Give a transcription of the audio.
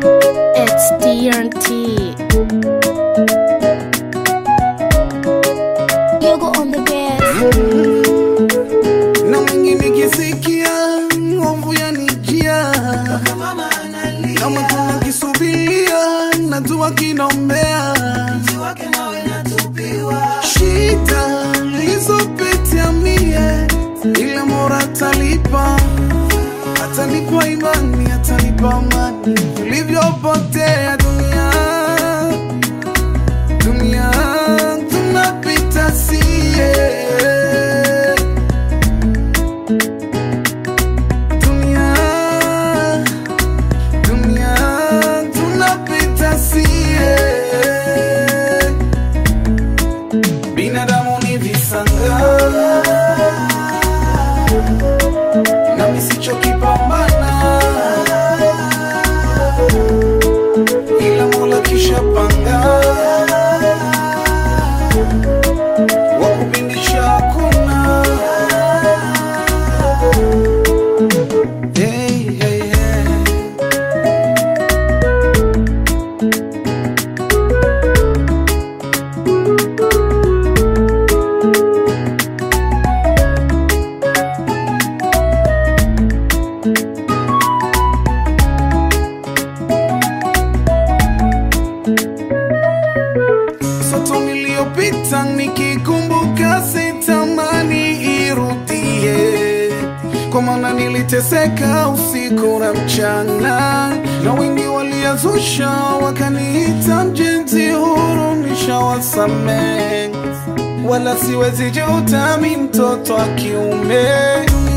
It's DRT. Yogo on the bed. na mwingi nikisikia hofu yanijia kama kuna kisubiria najua kinaombea shida lizopitia mie ila mora atalipa atanipa imani atanipa amani vilivyopotea dunia dunia tunapita sie dunia dunia tunapita sie binadamu ni visanga na misichokipambana ila mola kisha panga wakupindisha hakuna hey, hey, hey. soto niliyopita nikikumbuka sitamani irudie kwa maana niliteseka usiku na mchana na wengi waliazusha wakaniita mjenzi huru nishawasamehe wala siwezi juta mi mtoto wa kiume